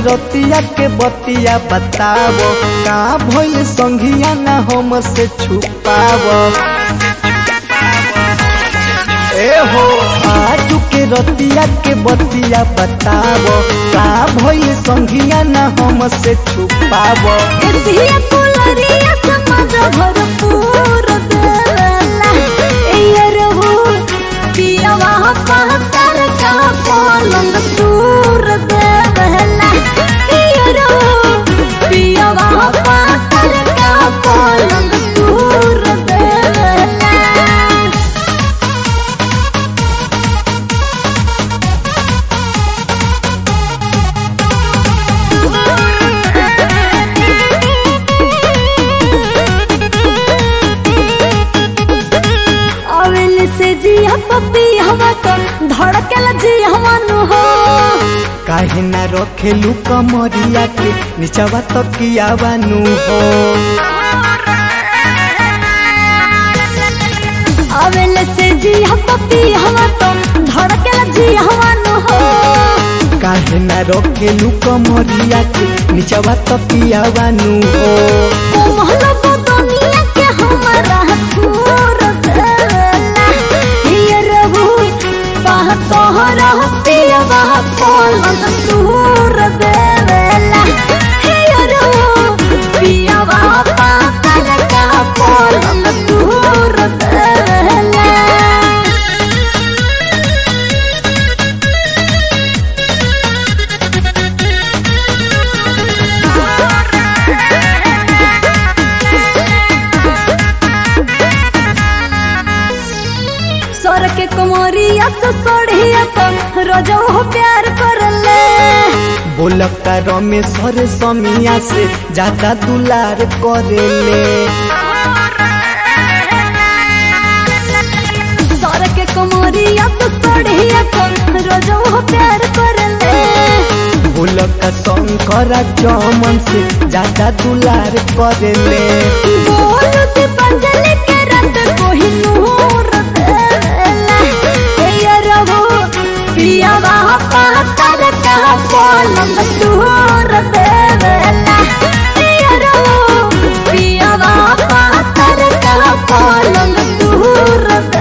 रतिया के बतिया बतावो का भइल संघिया ना हम से छुपावो ए हो आजू के रतिया के बतिया बतावो का भइल संघिया ना हम से छुपावो एतिया कुलरिया समाज भरपूर देला ए रहू पियावा पातर का पलंग दूर देला ए रहू पियावा पातर का पलंग दूर देला अवेल से जिया पपी हवा तो धड़कल जिया नु हो काहे ना रखेलू कमरिया के निचवा तकिया बानू हो अवेल से जिया पपी हवा तो धड़कल जिया नु हो काहे ना रखेलू कमरिया के निचवा तकिया बानू हो कोमल दुनिया के हमारा छोर देला ये रहू बाह तोहरा पियवा पलंग दूर देला ये रहू पियवा पाकर का पलंग दूर देला सर के कुमारिया से सोढ़िया तो रोजो हो प्यार कर ले बोलका रमेश्वर समिया से ज्यादा दुलार करेले सर के कुमारिया से सोढ़िया तो रोजो हो प्यार कर ले बोलका शंकर चमन से ज्यादा दुलार करेले बोल दी पंजल के रत कोही नूर देला ये रहो पिया वहाँ पातर का पलंग दूर देला ये रहो पिया वहाँ पातर का पलंग दूर देला